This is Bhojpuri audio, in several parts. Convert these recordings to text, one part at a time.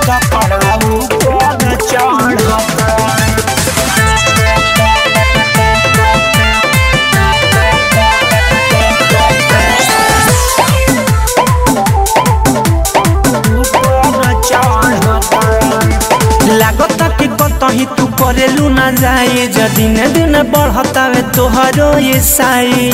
कपड़ा ऊपर चढ़ता लागता कि कतही तू करेलू ना जाए ज दिन दिन बढ़तावे तोहरो ये साई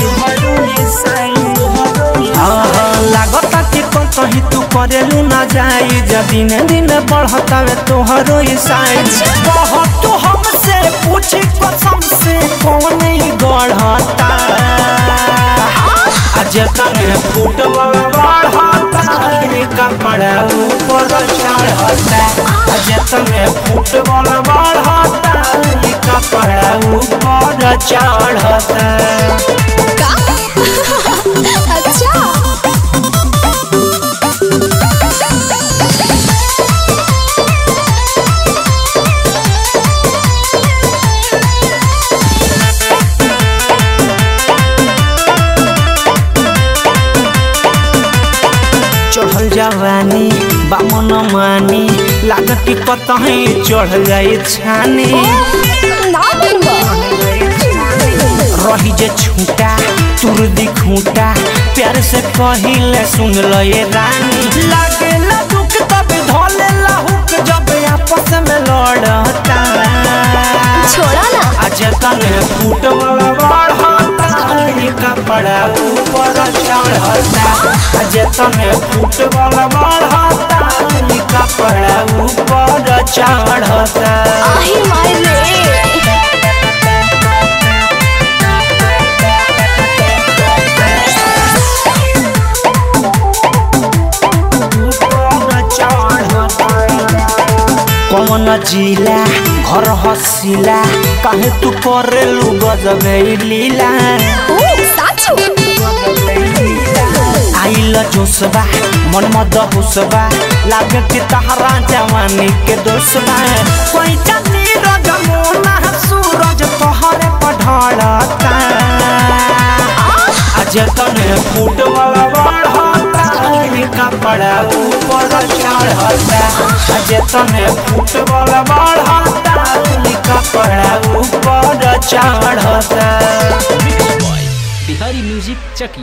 हाँ, हाँ, लागता कि कतही तू करेलू ना जाए ज दिन दिन बढ़तावे तोहरो ये साई बहुत तू हमसे पूछी कसम से कौन ही गढ़ता आज तने फुटबॉल बढ़ता रे कपड़ा ऊपर चढ़ता आज तने फुटबॉल बढ़ता रे कपड़ा ऊपर चढ़ता का अच्छा चढ़ल जवानी बामन मानी लागत कि कतही चढ़ जाए छानी ना बनवा रही जे छूटा तुर दी खूटा प्यार से कहिले सुन लो ये रानी लागे ला दुख तब धोले ला हुक जब आपस में लड़ता छोड़ा ना आज तने फुटबॉल बढ़ता ये कपड़ा ऊपर चढ़ता आज तने फुटबॉल बढ़ता ये कपड़ा ऊपर चढ़ता आही माय रे कौन जिला घर हसिला काहे तू करेलू गजबे लीला ओ साचू आइल जोसबा मन मद हुसबा लागे कि तहरा जवानी के दोसबा कोई चनी रज मोना सूरज तोहरे पढ़लता आज तने फुटबॉल बढ़ता रे कपड़ा ऊपर चढ़ता आज तने फुटबॉल बढ़ता रे कपड़ा ऊपर चढ़ता बिहारी म्यूजिक चकी